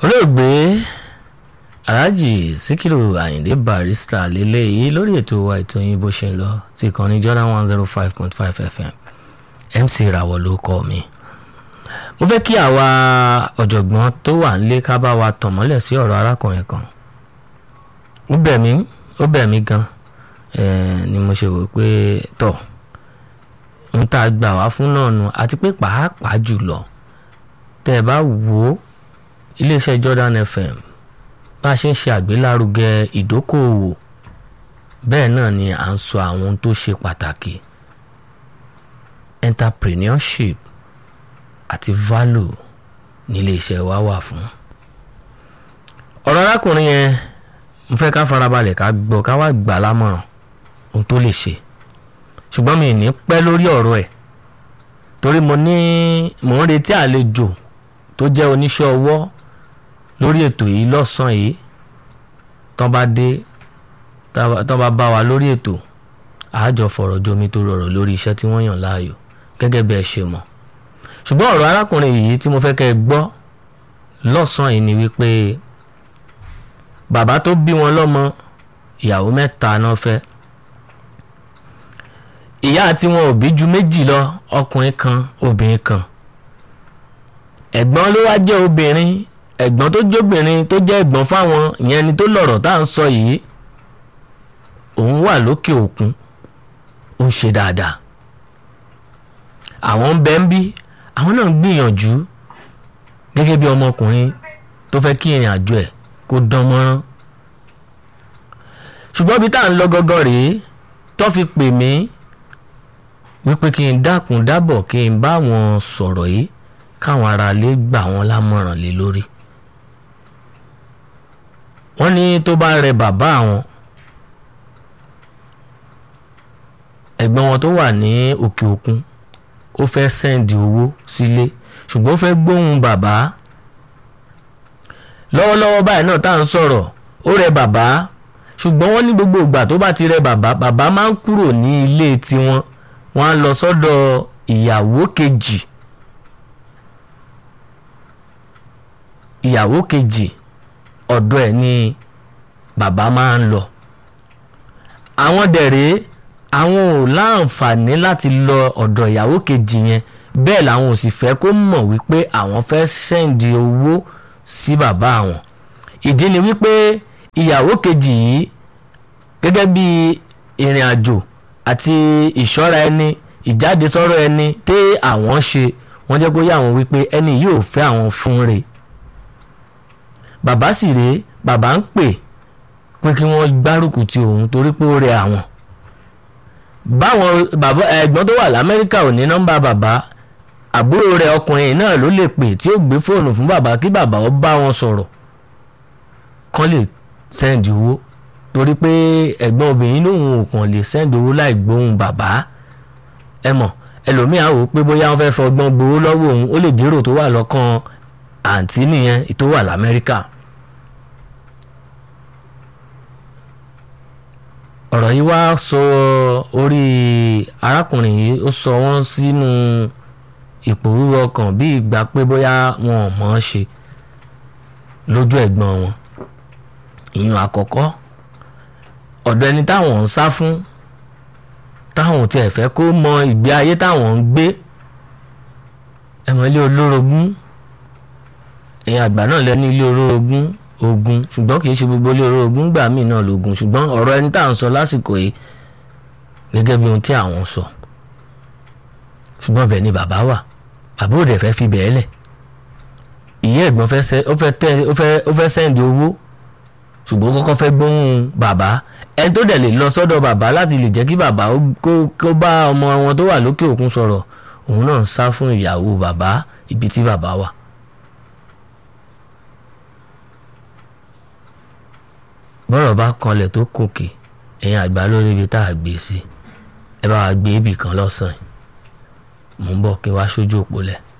olóògbé alhaji sikiru ayinde barrister lélẹ́yìí lórí ètò wa ètò yín bó ṣe ń lọ ti kàn ní jordan one zero five point five fm mc rawọ ló kọ mi mo fẹ́ kí àwa ọ̀jọ̀gbọ́n tó wà nílé ká bá wa tàn mọ́lẹ̀ sí ọ̀rọ̀ arákùnrin kan ó bẹ̀ mí ó bẹ̀ mí gan ni mo ṣe wò pé tọ̀ ń tá a gbà wá fún náà nu àti pé pàápàá jùlọ tẹ́ ẹ bá wò ó iléeṣẹ́ Jordan FM bá a ṣe ń ṣe àgbélárugẹ ìdókòòwò bẹ́ẹ̀ náà ni à ń sọ àwọn ohun tó ṣe pàtàkì entrepreneurship àti value ní iléeṣẹ́ wa wà fún. ọ̀rọ̀ arákùnrin yẹn mo fẹ́ ká farabalẹ̀ ká gbọ́ ká wá gbà lámọ̀ràn ohun tó lè ṣe ṣùgbọ́n mi ní pẹ́ lórí ọ̀rọ̀ ẹ̀ torí mo ní mò ń retí àlejò tó jẹ́ oníṣẹ́ ọwọ́ lórí ètò yìí lọ́sàn-án yìí tán bá dé tán bá bá wa lórí ètò àájọ fọ̀rọ̀ jomi tó rọrọ̀ lórí iṣẹ́ tí wọ́n yàn láàyò gẹ́gẹ́ bí ẹ ṣe mọ̀ ṣùgbọ́n ọ̀rọ̀ arákùnrin yìí tí mo fẹ́ kẹ́ ẹ gbọ́ lọ́sàn-án yìí ni wípé bàbá tó bí wọn lọ́mọ ìyàwó mẹ́ta náà fẹ́ ìyá àti wọn ò bí ju méjì lọ ọkùnrin kan obìnrin kan ẹ̀gbọ́n ló wá jẹ́ obìnrin ẹ̀gbọ́n tó jóbìnrin tó jẹ́ ẹ̀gbọ́n fáwọn ìyẹn ni tó lọ̀rọ̀ tá à ń sọ yìí òun wà lókè òkun ó ń ṣe dáadáa àwọn ń bẹ ń bí àwọn náà ń gbìyànjú gẹ́gẹ́ bí ọmọkùnrin tó fẹ́ kí ìrìn àjò ẹ̀ kó dán mọ́rán ṣùgbọ́n bí tá à ń lọ gọ́gọ́ rèé tó fi pè mí wípé kí n dákun dábọ̀ kí n bá wọn sọ̀rọ̀ yìí káwọn aráalé gbà wọ́n lámọ̀ràn lé lórí wọ́n ní tó bá rẹ bàbá àwọn ẹ̀gbọ́n wọn tó wà ní òkè òkun ó fẹ́ sẹ́ǹdì owó sílé ṣùgbọ́n ó fẹ́ gbóhùn bàbá lọ́wọ́lọ́wọ́ báyìí náà tá à ń sọ̀rọ̀ ó rẹ bàbá ṣùgbọ́n wọ́n ní gbogbo ìgbà tó bá ti rẹ bàbá bàbá máa ń kúrò ní ilé tiwọn wọ́n á lọ sọ́dọ̀ ìyàwó kejì ìyàwó kejì ọ̀dọ̀ ẹ̀ ni bàbá máa ń lọ àwọn dẹ̀rẹ́ àwọn ò láǹfààní láti lọ ọ̀dọ̀ ìyàwó kejì yẹn bẹ́ẹ̀ làwọn ò sì fẹ́ kó mọ̀ wípé àwọn fẹ́ sẹ́ǹdì owó sí bàbá àwọn ìdí ni wípé ìyàwó kejì yìí gẹ́gẹ́ bí ìrìn àjò àti ìṣọ́ra ẹni ìjáde sọ́rọ̀ ẹni tẹ́ àwọn ṣe wọ́n jẹ́ kó yá àwọn wípé ẹni yóò fẹ́ àwọn fún re bàbá sì rèé bàbá ń pè pé kí wọ́n gbárùkù ti òun torí pé ó rẹ àwọn báwọn bàbá ẹ̀gbọ́n tó wà lamẹ́ríkà ò ní nọ́mbà bàbá àbúrò rẹ̀ ọkùnrin náà ló lè pè tí ó gbé fóònù fún bàbá kí bàbá ó bá wọn sọ̀rọ̀ kán lè sẹ́ǹdì owó torí pé ẹ̀gbọ́n obìnrin lòun ò kàn lè sẹ́ǹdì owó láì gbóhùn bàbá ẹ mọ̀ ẹlòmíà wò pé bóyá wọ́n fẹ́ fọgbọ́n gbowó lọ́wọ́ òun ó lè dérò tó wà lọ́kàn àǹtí nìyẹn tó wà lamẹ́ríkà. ọ̀rọ̀ yìí wá sọ orí arákùnrin yìí ó sọ wọ́n sínú ìpòrúurú ọkàn bí ìgbà pé bóyá wọn ò mọ̀ ọ́n ṣe lójú ẹ̀gbọ́n wọn ìyún àkọ́kọ́ ọ̀dọ̀ ẹni táwọn ń sá fún táwọn ò tiẹ̀ fẹ́ kó mọ ìgbé ayé táwọn ń gbé ẹ̀mọ́ ilé olórogún èèyàn àgbà náà lẹ́nu ilé olórogún ogun ṣùgbọ́n kì í ṣe gbogbo ilé orogún gbà míì náà lógun ṣùgbọ́n ọ̀rọ̀ ẹni tá à ń sọ lásìkò yìí gẹ́gẹ́ bí ohun tí àwọn sọ ṣùgbọ́n bẹ́ẹ̀ ni bàbá wà bàbá òde fẹ́ fi bẹ́ẹ̀ lẹ̀ ìyá ẹ̀gbọ́n ó fẹ́ sẹ́ǹdì owó ṣùgbọ́n kọ́kọ́ fẹ́ gbóhùn bàbá ẹni tó dẹ̀ lè lọ sọ́dọ̀ bàbá láti lè jẹ́ kí bàbá kó bá ọmọ wọn tó wà lókè òkun sọ̀rọ̀ òun náà ń sá fún ìyàwó bàbá ibi tí bàbá wà. bọ́rọ̀ bá kanlẹ̀ tó kòkè ẹ̀yin àgbà lórí ibi tá a gbé sí ẹ bá wa gbé ibì kan lọ́sàn-án mò ń bọ̀ kí wá sójú òpó lẹ̀.